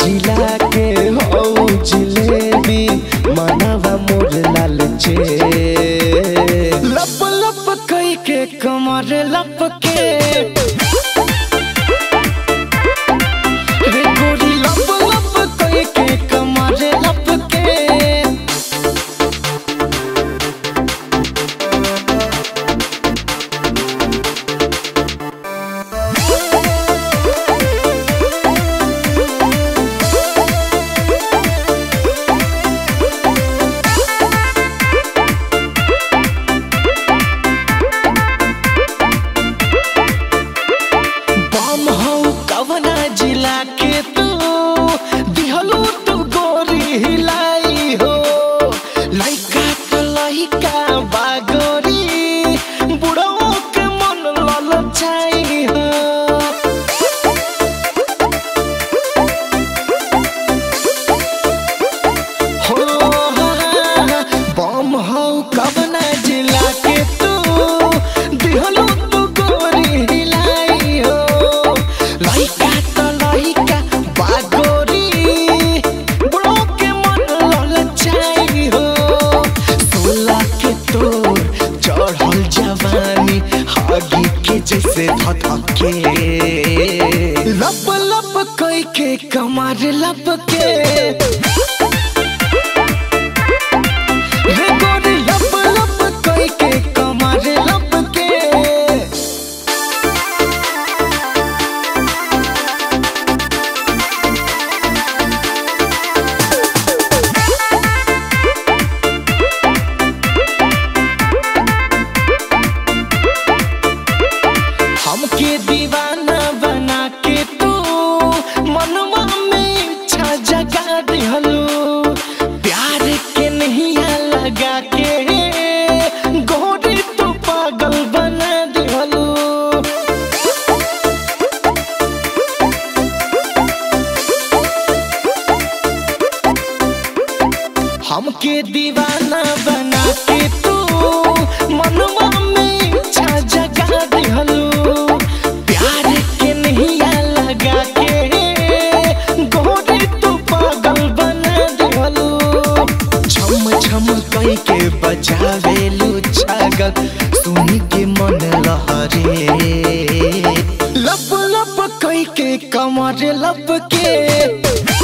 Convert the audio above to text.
जिला के हो जिलेबी मनवा मोर लाल चे लप लप कई के कमर लप के रे गोरी लप लप कई के कमर लप के बम हौ कवना जिला के तू दिहलू तू गोरी हिलाई हो लइका तो लइका बागोरी बुढ़ो के मन ललचाई हो हो बम हौ कवना जिला के तू दिहलू तू गोरी हिलाई हो लइका तो लइका बागोरी बुढ़ो के मन ललचाई हो सोला के तोर चढ़ल जवानी हागी के जैसे धधके लप लप कई के कमर लप के रे गोरी लप लप कई के कमर लप के हमके दीवाना बना के तू मनवा में इच्छा जगा दिहलू प्यार के नैया लगा के गोरी तू पागल बना दिहलू हमके दीवाना बना के तू मनवा में इच्छा जगा दिहलू प्यार के नैया लगा के गोरी तू पागल बना दिहलू छम छम कई के बजावेलू छागल सुन के मन लहरे लप लप कई के कमर लप के